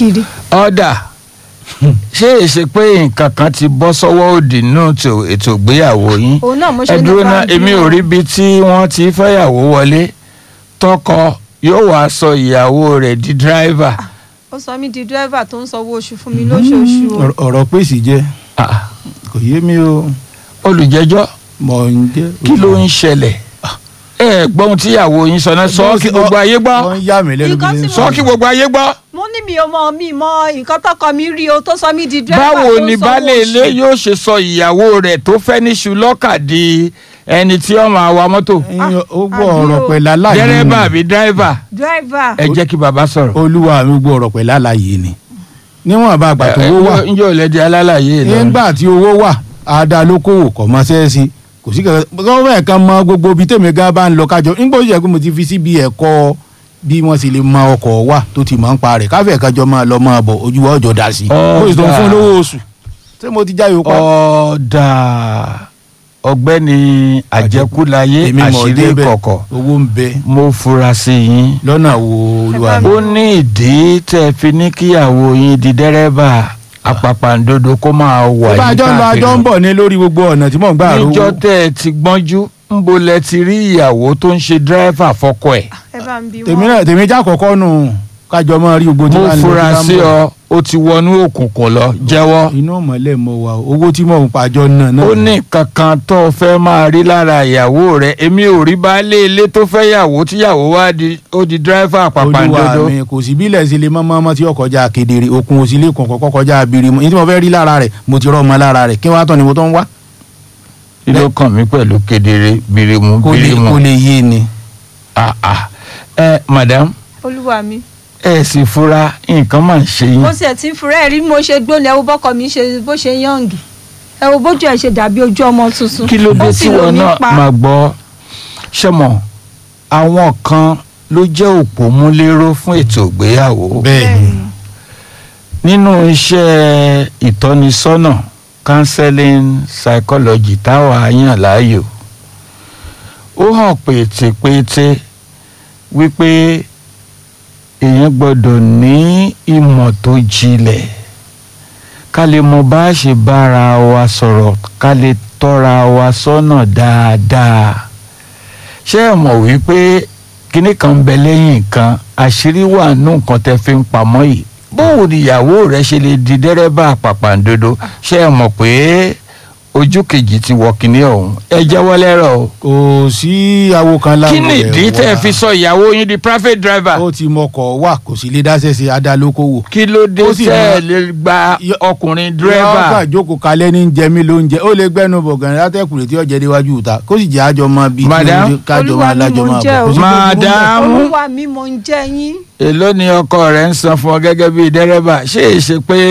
kiri. ọ̀dà ṣé èsì pé nǹkan kan ti bọ́ sọ́wọ́ òdì nínú ètò- ètò ìgbéyàwó yín òun náà mo ṣe ẹ ní dúró bá náà ń èmi bímọ. ò rí ibi tí wọ́n ti fẹ́yàwó wọlé tọkọ yóò wá sọ ìyàwó rẹ̀ di dírẹ́fà. ó sọ mí di dírẹ́fà tó ń sanwó oṣù fún mi lóṣooṣù o. Ọ̀rọ̀- ọ̀rọ̀ pèsè jẹ́ Ah, kò yé mi o olùjẹ́jọ́ mọ̀ ń jẹ́. kí ló ń ṣẹlẹ̀ ẹ gbọ́n tíyàwó yín sọ náà sọ kí gbogbo ayé gbọ́ wọ́n ń yà mí lẹ́nu Nǹkan bí tí n mo- sọ kí gbogbo ayé gbọ́. mo ní mi ò mọ mi mọ nǹkan tọkọ mi rí o tó sọ mí di dírẹ́fà báwo tó ń ni sanwó baálé ilé oṣù. yóò ṣe sọ ìyàwó rẹ̀ tó fẹ́ ní ṣùlọ́kà di ẹni tí ó máa wa mọ́tò Ẹyin, ó gbọ́ àbí ọ̀rọ̀ o. pẹ̀lú aláyé dẹ́rẹ́bà àbí dírẹ́fà dírẹ́fà ẹ jẹ́ kí bàbá sọ̀rọ̀. olúwa mi gbọ́ ọ̀rọ̀ pẹ̀lú aláyé ni níwọ̀n bá àgbà tó owó wà njẹ́ ò lẹ́dí alálàyé lọ. nígbà tí owó wà àdá lókòwò kọ̀ mọ́ sẹ́ẹ̀sì kò sí kankan gọ́ọ̀mẹ̀ kan mọ gbogbo ibi tèmi gan bá ń lọ kájọ nígbà tó yẹ kó mo ti fi síbi ẹ̀kọ́ bí wọ́n sì lè mọ ọkọ̀ wà tó ti mọ̀ ń pa rẹ̀ káfíẹ̀ kájọ máa lọ máa bọ̀ ojú wa ọjọ́ dà sí i ó sì tó ń fún lówó oṣù ṣé mo ti jáyò pa. ọ̀dà ọ̀gbẹ́ni àjẹkúláyé Èmi mọ̀ àṣírí débẹ̀. kọ̀kọ̀ owó ń bẹ mo fura sí yín. lọ́nà wo olúwa mi. ó ní ìdí tẹ́ ẹ fi ní kíyàwó yín di dẹ́rẹ́bà àpàpàǹdodo kó máa wà bá a yín jọ ń lọ a jọ ń bọ̀ ní lórí gbogbo ọ̀nà tí mò ń gbà rówó. níjọ́ tẹ́ ẹ ti gbọ́njú ń bo lẹ ti rí ìyàwó tó ń ṣe dírẹ́fà fọkọ ẹ̀. ẹ bá ń bí tèmi wọn. náà tèmi já kọ̀kọ́ nù kájọ máa rí gbogbo tí mo wàá ń lọ fura tí wàá ń sí bọ̀. ọ ó ti wọnú òkùnkùn lọ jẹ́wọ́. inú ọ̀mọ̀lẹ́ mọ̀ wá o. owó tí mò ń pàjọ náà náà. ó ní kankan tó o fẹ́ máa rí lára ìyàwó rẹ̀ èmi ò rí baálé ilé tó fẹ́ yàwó tíyàwó wá di ó di dírẹ́fà àpàpàǹdodo. olúwa mi kò sí bílẹ̀ sí lè mọ́mọ́ ọmọ tí ó kọjá kedere okun òsì lè kàn kọ́kọ́ kọjá abirimu ní tí mo fẹ́ rí lára rẹ̀ mo ti rọ́ ọmọ lára rẹ̀ kí wọ́n á tán ni mo tó ń wá. kí ló kàn mí pẹ̀lú kedere birimu kó lè birimu. kó lè yé ni. Ah, ah. ẹ madam olúwa mi. ẹ sì fura nǹkan máa ń ṣe yín. mo sì ẹ̀ ti ń fura ẹ̀ rí bí mo ṣe gbóni ẹ wo bọ́kọ mi ṣe bó ṣe yànjú ẹ wo bójú ẹ ṣe dàbí ojú ọmọ tuntun. kí ló dé Ó tí sì lò wọn mí náà pa. máa gbọ́ ṣẹ́mọ̀ àwọn kan ló jẹ́ òpómúléró fún ètò ìgbéyàwó bẹ́ẹ̀ni nínú iṣẹ́ ìtọ́nisọ́nà counseling psychology táwa yàn láàyò ó hàn pétépété wípé èèyàn gbọ́dọ̀ ní ìmọ̀ tó jinlẹ̀ ká lè mọ bá a ṣe bára wa sọ̀rọ̀ ká lè tọ́ra wa sọ́nà dáadáa ṣé ẹ mọ̀ wípé kinní kan ń bẹ lẹ́yìn nǹkan àṣírí wà nù nǹkan tẹ́ fi ń pamọ́ yìí bóun níyàwó rẹ̀ ṣe lè di dẹ́rẹ́bà pàpàǹdodo ṣé ẹ mọ̀ pé ojú kejì ti wọ kinní ọ̀hún ẹ jẹ́wọ́ lẹ́rọ̀ o kò sí awo kan láwọn kí ni ìdí tẹ́ ẹ fi sọ ìyàwó yín di private driver ó ti mọkọ̀ wà kò sí lè dáṣẹ́ sí adálókòwò. kí ló dé Ó sì tẹ́ ẹ mọ- lè gba Yọ- ọkùnrin yọ̀ọ́ dírẹ́bà kà jókòó kalẹ̀ ní jẹ mí ló ń jẹ ó lè gbẹ́nu bọ̀gàn látẹ̀kùrẹ́ tí ọ̀jẹ̀ déwájú ìta kó sì jẹ́ àjọ máa bí Madam? kájọ máa Olúwa mi lájọ mò ń máa jẹ́ bọ̀. o. Kò sí tó burú bẹ́ẹ̀. Madam? olúwa mi mò ń jẹ́ yín. èló ni ọkọ rẹ̀ ń san fún ọ gẹ́gẹ́ bíi dẹ́rẹ́bà ṣé è ṣe pé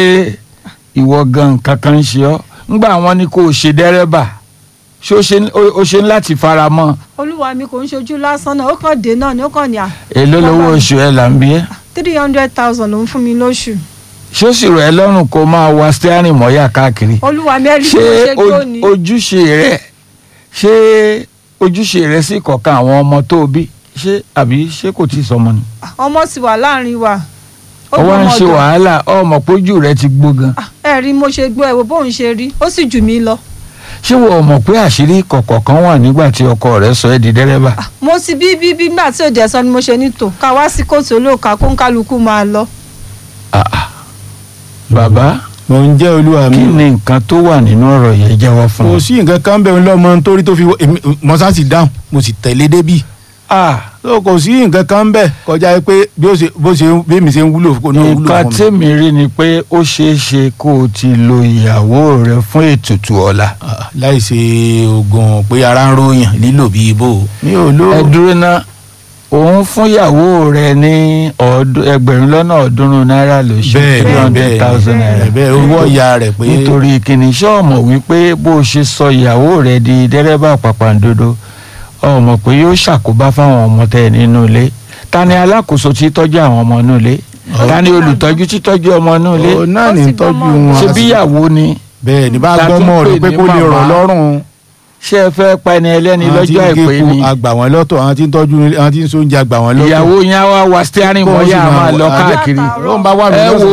ìwọ gan kankan ń ṣe ọ́ ńgbà wọn ni kò ṣe dẹ́rẹ́bà ṣé ó ṣe ń- ó- ó ṣe ń láti fara mọ́ olúwa mi kò ń ṣojú lásán náà ó kàn dé náà ni ó kàn ní à èló lówó oṣù ẹ̀ là ń bí ẹ́ three hundred thousand ló ń fún mi lóṣù. ṣé ó sì rọ̀ ẹ́ lọ́rùn kó máa wa steering mọ́yà káàkiri olúwa mi ẹ rí bí ṣé mo ṣe o- gbóni. ojúṣe rẹ̀ ṣé ojúṣe rẹ̀ sì kọ̀ọ̀kan àwọn ọmọ tó o bí ṣé àbí ṣé kò tí ì sọmọ ni ọmọ sì wà láàrin wa. Ó ó wá ń gbọ́mọ ṣe ọ̀dọ̀. wàhálà ọmọ pójú rẹ̀ ti gbó gan Ah, ẹ rí mo ṣe gbọ́ ẹ wo bóun ṣe rí ó sì jù mí lọ. ṣé wọ́n mọ̀ pé àṣírí kọ̀kọ̀ kan wà nígbà tí ọkọ rẹ̀ sọ ẹ́ di dẹ́rẹ́bà Ah, mo sì bí bí bí nígbà tí òde ẹ̀sán ni mo ṣe ní tò ká wá sí kóòtù olóòka kó ń kálukú máa lọ. Ah, ah. bàbá mò ń jẹ́ olúwa mi. kí ni nǹkan tó wà nínú ọ̀rọ̀ yẹn jẹ́wọ́ fún kò un. sí nǹkan kan bẹ́ẹ̀ lọ́mọ nítorí tó fi wọ- èmi mo sá sì dáhùn mo sì tẹ̀lé débì. Ah, so kò sí nǹkan kan bẹ́ẹ̀ kọjá pé bí ó ṣe bó ṣe bí èmi ṣe ń wúlò kó náà wúlò nǹkan fún mi. tèmi rí ni pé ó ṣeé ṣe kó o ti lo ìyàwó rẹ fún ètùtù ọ̀la. Ah, láì ṣe oògùn pé ara ń ròyàn lílò bíi ibo mi ò lò. ẹ dúró ná òun fún ìyàwó rẹ ní ọdún- ẹgbẹ̀rún lọ́nà ọ̀ọ́dúnrún náírà lóṣù bẹ́ẹ̀ three ni hundred bẹ́ẹ̀ thousand naira. ni bẹ́ẹ̀ owó ọ̀ya rẹ̀ pé nítorí kìnnì ṣé ọmọ wípé bó o ṣe sọ ìyàwó rẹ di dẹ́rẹ́bà pàpàǹdodo ọmọ pé yóò ṣàkóbá fáwọn ọmọ tẹ nínú ilé ta ni alákòóso tí tọ́jú àwọn ọmọ inú ilé ta ni olùtọ́jú tí tọ́jú ọmọ inú ilé òun náà Ó ní sì tọ́jú gbọ́mọ. wọn. ṣe bí ìyàwó ni bẹ́ẹ̀ ní bá Ta tún gbọ́mọ rẹ̀ pè pé ní kó lè rọ̀ màmá. lọ́rùn. ṣé ẹ fẹ́ pa ẹni ẹlẹ́ni àwọn tí lọ́jọ́ ń àìpé géko ni àgbà wọn lọ́tọ̀ àwọn tí ń tọ́jú àwọn tí ń sóúnjẹ àgbà wọn lọ́tọ̀. ìyàwó yẹn á wá wa steering Bó mọ́yà sì máa máa wọ- lọ àjọ- káàkiri ó ń bá wà mí ẹ lọ́sàn-án. wo